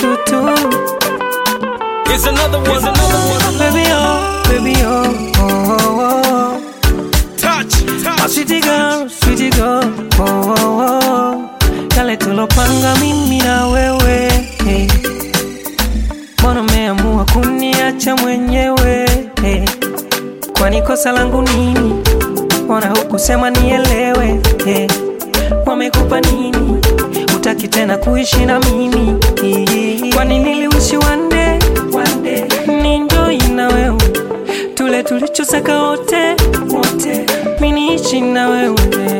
siku tu Here's another one. Here's another one. baby oh, baby oh, oh, oh, oh. Touch, My touch. sweetie girl, sweetie girl, oh, oh, oh. Yale tulopanga mimi na wewe hey. Mbona umeamua kuniacha mwenyewe hey. Kwani kosa langu nini? Mbona hukusema nielewe hey. Wamekupa nini? Utaki tena kuishi na mimi Kwani niliwishi wande wande ninjoi na wewe tule tulichosaka wote wote miniishi na wewe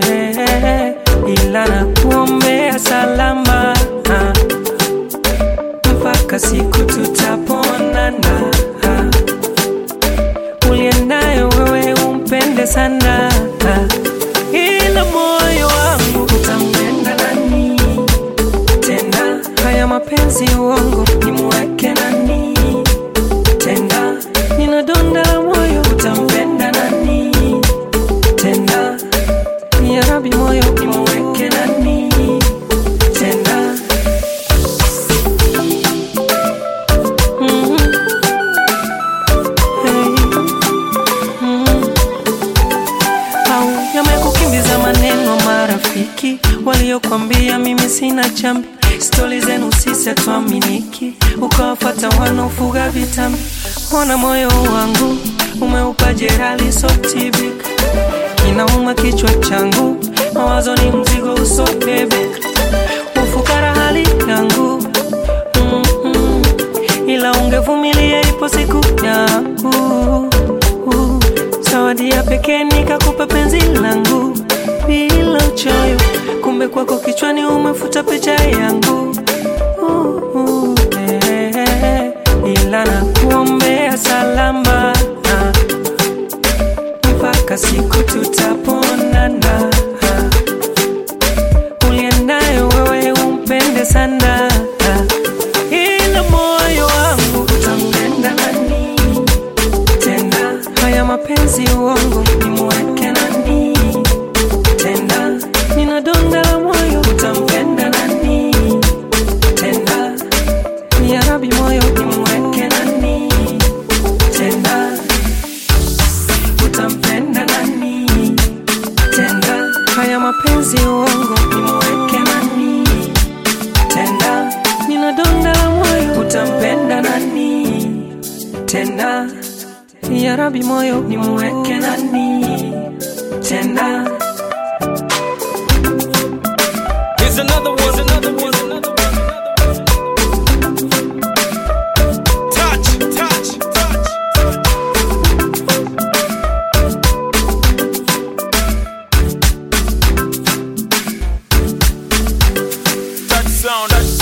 ila na kuombea salama mpaka siku tutaponana uliendayo wewe umpende sana ila moyo wangu utampenda nani tena haya mapenzi uongo nimweke nani tena nina donda la moyo utampenda nani tena ya rabi moyo nimweke nani tena Mhm. Hey. Mhm. au yamekukimbiza maneno marafiki waliokwambia mimi sina chambi stori zenu sisi hatuaminiki ukawafata wanaofuga vitambi ona moyo wangu umeupa jerali sotibika kinauma kichwa changu mawazo ni mzigo usobebeka ufukara hali yangu mm-mm. ila ungevumilia ipo siku yangu uh, zawadi ya pekee nikakupa penzi langu bila uchoyo kumbe kwako kichwani umefuta picha yangu uh, uh, eh, ila na kuombea salama mpaka siku tutaponana uliendayo wewe umpende sana ila moyo wangu utampenda nani tena haya mapenzi uongo nimweke nani tena nina donda la moyo utampenda nani tena ya rabi moyo nimweke nani tena utampenda nani tena haya mapenzi uongo nimweke nani tena nina donda la moyo utampenda nani tena ya rabi moyo nimweke nani tena Here's another one. Here's another one. Here's another one. Touch, touch, touch. Touch sound. Touch